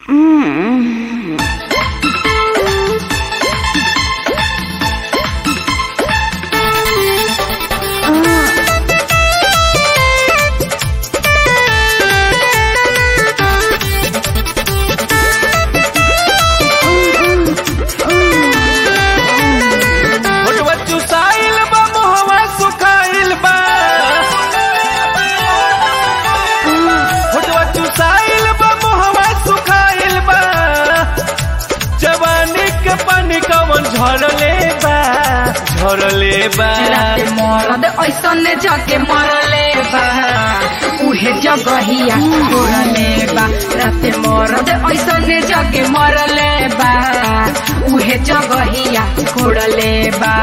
झरले बा झरले बा राते मरद ऐसने जगे मरले बा उहे जगहिया छोड़ले बा राते मरद ऐसने जगे मरले बा उहे जगहिया छोड़ले बा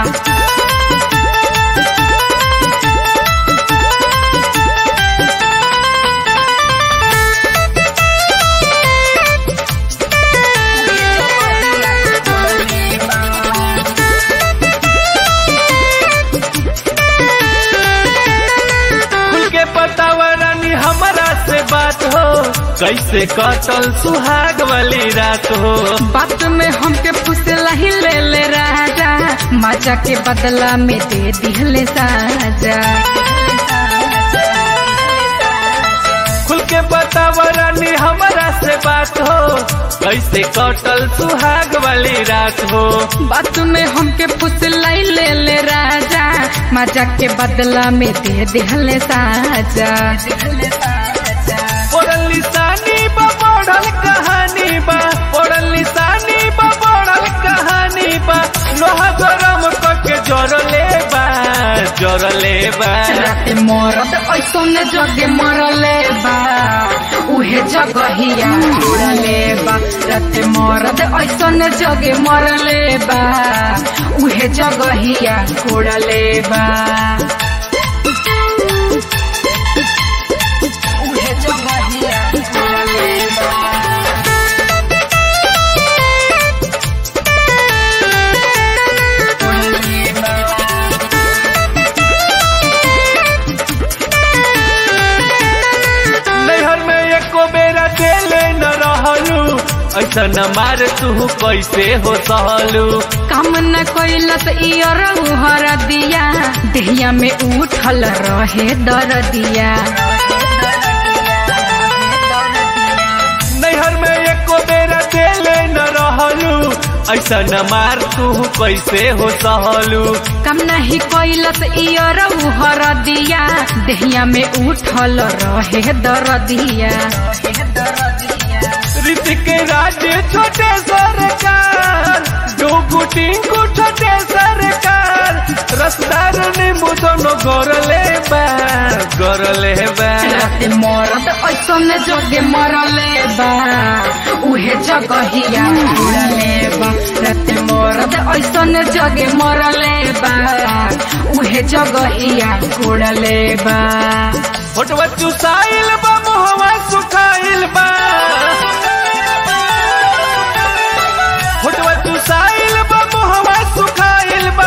खुल के बतावा रानी हमारा से बात हो कैसे कटल सुहाग वाली रात हो बात में हमके फुसला ही ले ले राजा मजा के बदला में दे दिहले साजा खुल के बतावा रानी हमारा से बात हो कैसे कटल सुहाग वाली रात हो बात में हमके फुसला ही ले ले राजा मजा के बदला में दे दिहले साजा पढ़ल लिसानी बा पढ़ल कहानी बा पढ़ल लिसानी बा पढ़ल कहानी बा लोहा गरम करके जरले बा जरले बा राते मरद ऐसन जगे मरले बा उहे जगहिया छोड़ले बा राते मरद ऐसन जगे मरले बा उहे जगहिया छोड़ले बा उहे जगहिया छोड़ले बा छोड़ले बा नैहर में एको बेरा देले न रहलू ऐसा न मार तू कैसे हो सहलू काम न कैलस इयर हर दिया देहिया में उठल रहे दर दिया नैहर में एको बेरा देले न रहलू ऐसा न मार तू कैसे हो सहलू काम नहीं कैलस इयर हर दिया देहिया में उठल रहे दर दिया ऋतिक राज छोटे सरकार डोगू टिंकू छोटे सरकार रसदार नींबू दोनों गरले बा गरले बा राते मरद ऐसन जगे मरले बा उहे जगहिया छोड़ले बा राते मरद ऐसन जगे मरले बा उहे जगहिया छोड़ले बा फोटवा चुसाइल बा मुहवा सुखाइल बा फोटवा चुसाइल बा मुहवा सुखाइल बा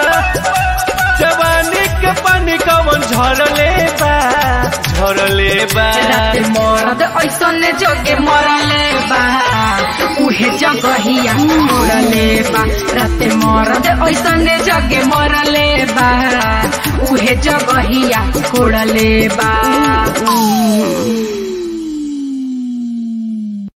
जवानी के पानी कवन झरले बा झरले बा राते मरद ऐसन जगे मरले बा उहे जगहिया छोड़ले बा राते मरद ऐसन जगे मरले बा उहे जगहिया छोड़ले बा